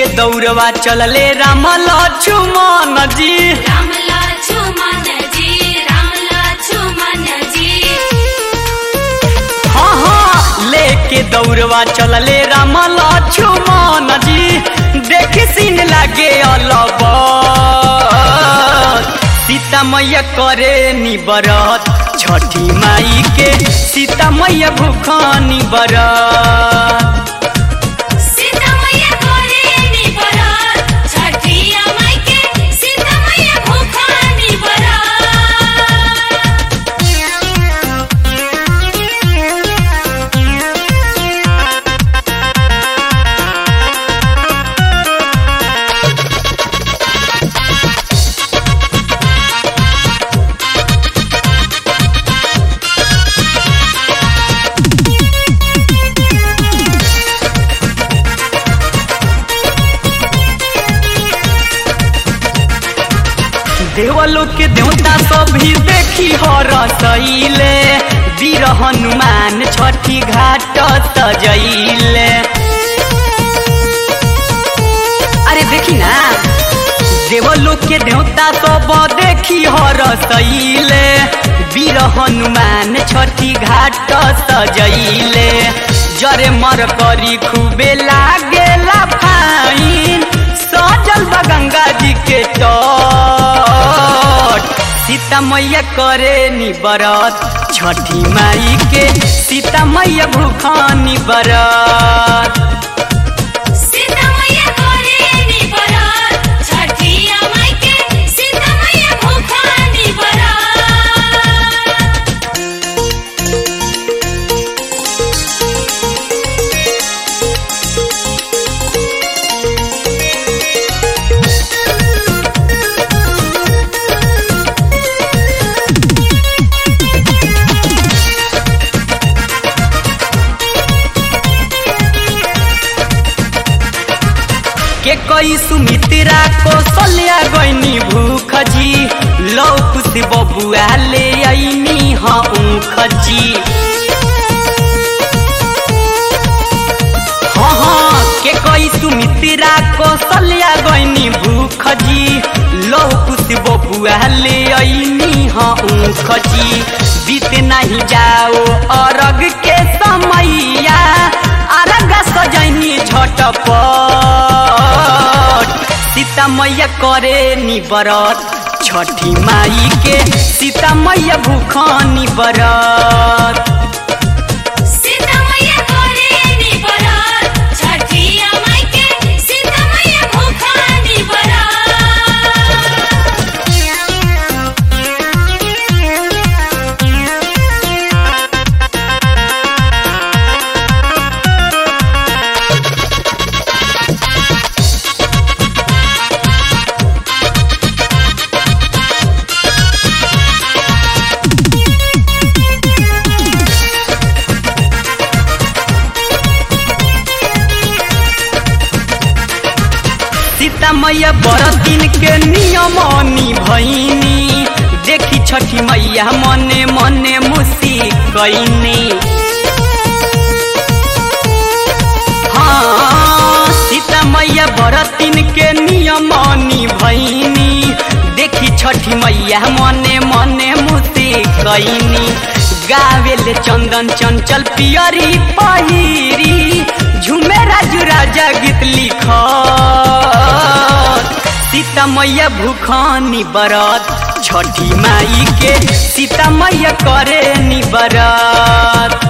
दौड़वा चलले राम लक्ष्मण जी राम लक्ष्मण जी राम लक्ष्मण जी हाँ हाँ लेके दौड़वा चलले राम लक्ष्मण जी देखी सीन लागे अलब सीता मैया करे निबरत छठी माई के सीता मैया भूखनी बरत सीता मैया करे नी बरात छठिया माई के सीता मैया भूखानी देवलोक के देवता सब भी देखी हर सैले वीर हनुमान छठी घाट सजैले अरे देखी ना देवलोक के देवता सब देखी हर सैले वीर हनुमान छठी घाट सजैले जरे मर करी खूबे लागेला फाइन सजल बा गंगा जी के तट सीता मैया करे नी बरत छठी माई के सीता मैया भूखानी बरत सीता मैया करे नी बरात छठिया माई के सीता मैया भूखानी बरात के कई सुमित्रा कौशल्या गईनी भूख जी लौ खुशी बबुआ ले आईनी हाँ ऊख जी हाँ हाँ के कई सुमित्रा कौशल्या गईनी भूख जी लौ खुशी बबुआ ले आईनी हाँ ऊख जी बीत नहीं जाओ अरग के समैया अरग सजनी झटपट सीता मैया करे नी बरत छठी माई के सीता मैया भूखनी बरत सीता मैया करे नी बरात छठिया माई के सीता मैया भूखानी सीता मैया बड़ दिन के नियमनी भैनी देखी छठी मैया मने मने मुसी कैनी हाँ सीता मैया बड़ दिन के नियमनी भैनी देखी छठी मैया मने मने मुसी कैनी गावेले चंदन चंचल पियरी पहिरी झूमे राजू राजा गीत लिख सीता मैया भूखानी बरत छठी माई के सीता मैया करे नी बरत